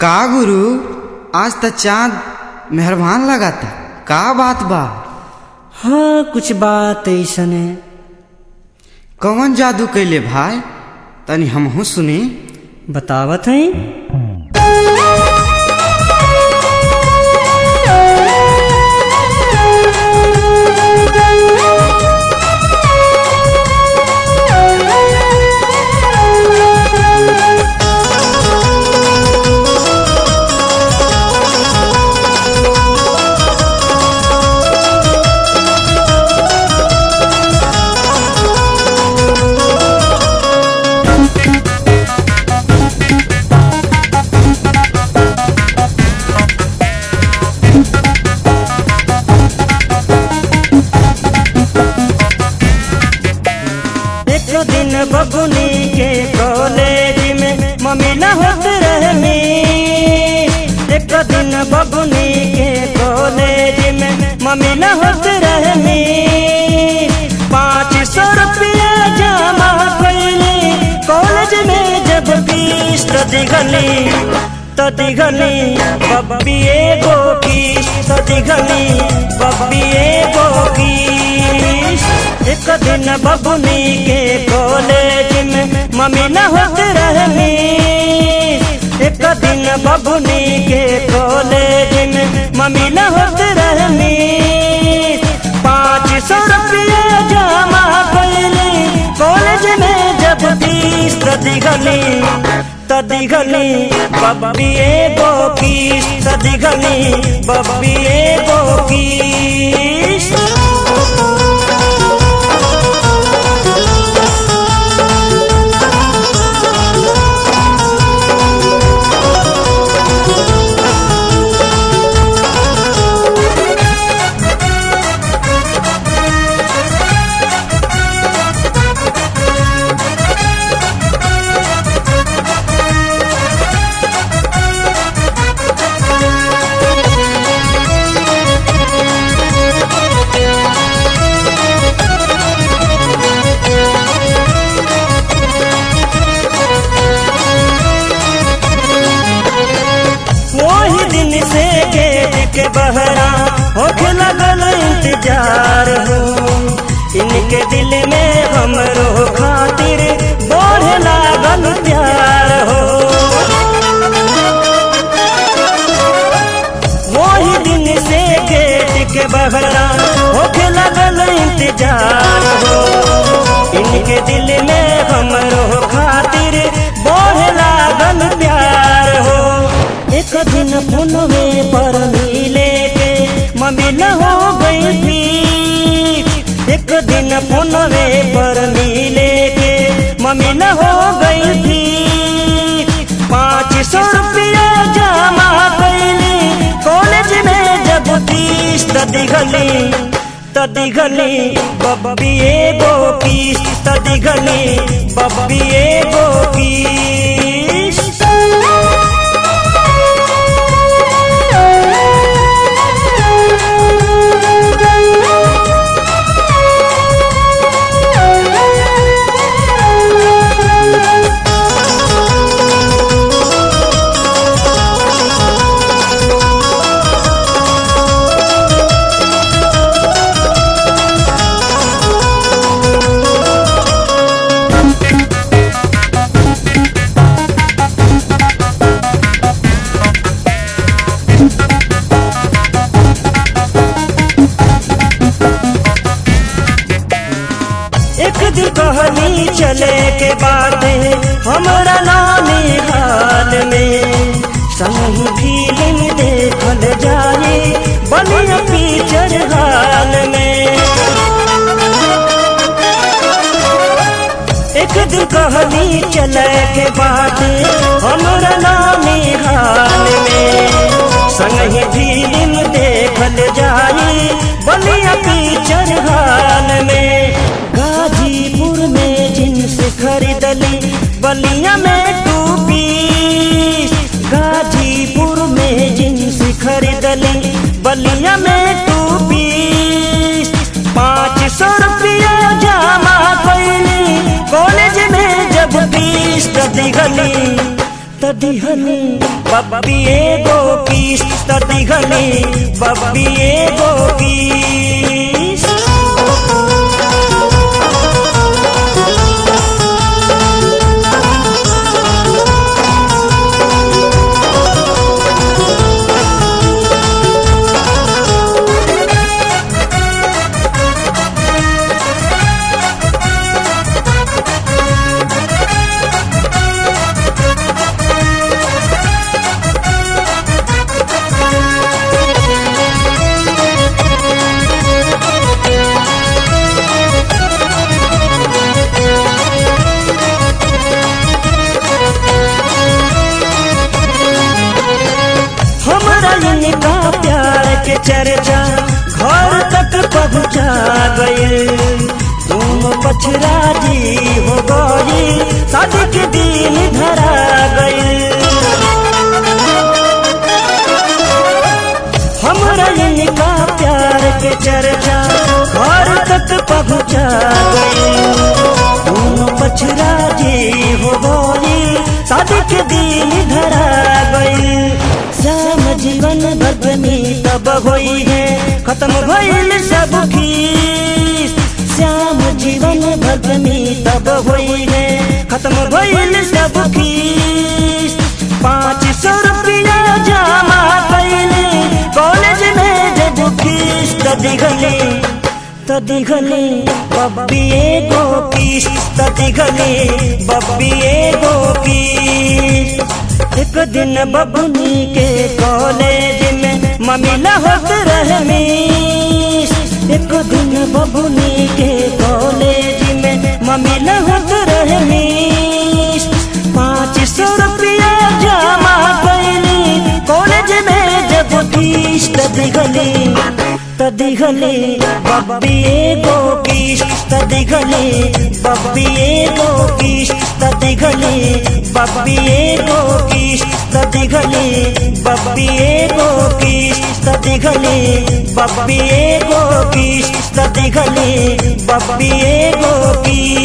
का गुरु आज त चांद मेहरबान लगाता का बात बा हाँ कुछ बात ऐसन है कौन जादू कैले भाई तनी हमहू सुनी बतावत है एक दिन बबुनी के कॉलेज में मम्मी न होत रहनी एक दिन बबुनी के कॉलेज में मम्मी न होत रहनी पाँच सौ रुपया जमा कैली कॉलेज में जब फीस तो दिगली तो दिगली बब्बी एगो फीस तो दिगली बब्बी एगो फीस एक दिन बबुनी के कॉलेज में मम्मी न होत रहनी एक दिन बबुनी के कॉलेज में मम्मी न होत रहनी पाँच सौ रुपया जमा कैली कॉलेज में जब फीस दिगली तदिगली बब्बी एगो फीस तदिगली बब्बी एगो फीस वही दिन से गेट के बहरा होके लगल इंतजार हो इनके दिल में हमरो खातिर बढ़े लागल प्यार हो वही दिन से गेट के बहरा होके लगल इंतजार हो इनके दिल में हमरो खातिर बढ़े लागल प्यार हो एक दिन फोन में पर मिले के मम्मी न हो गई थी एक दिन फोन में पर मिले के मम्मी न हो गई थी पाँच सौ रुपया जमा कैली कॉलेज में जब फीस दिगली तदिगली बब्बी एगो फीस तदिगली बब्बी एगो फीस एक दिन कहनी चले के बाद हमरा नानी हाल में संग फिल्म देखल जाए बलिया पिक्चर हाल में एक दिन कहनी चले के बाद हमरा नानी हाल में संग फिल्म देखल जाए बलिया पिक्चर हाल में गाजीपुर में जींस खरीदली बलिया में टूपी गाजीपुर में जींस खरीदली बलिया में टूपी पाँच सौ रुपया जमा कैली कॉलेज में जब फीस दिगली त तदिहनी बब्बी एगो किस तदिहनी बब्बी एगो किस हमरा इनका प्यार के चर्चा घर तक पहुँचा गए तुम पछरा जी हो गई शादी के दिन धरा गए हमरा इनका प्यार के चर्चा घर तक पहुँचा गए तुम पछरा जी हो गई शादी के दिन धरा गई श्याम जीवन भगनी तब होई है खत्म भइल सब खीस श्याम जीवन भगनी तब होई है खत्म भइल सब खीस पाँच सौ रुपया जमा कैली कॉलेज में जब फीस दिखली तो दिखली बब्बी एगो किस तो दिखली बब्बी एगो किस एक दिन बबुनी के कॉलेज में ममिला होत रहे मिस एक दिन बबुनी के कॉलेज में ममिला होत रहे मिस पाँच सौ रुपया जमा कैली कॉलेज में जब फीस दिखली तदिखली बब्बी एगो किस तदिखली बब्बी एगो किस तदिखली बब्बी एगो किस तदिखली बब्बी एगो किस तदिखली बब्बी एगो किस तदिखली बब्बी एगो किस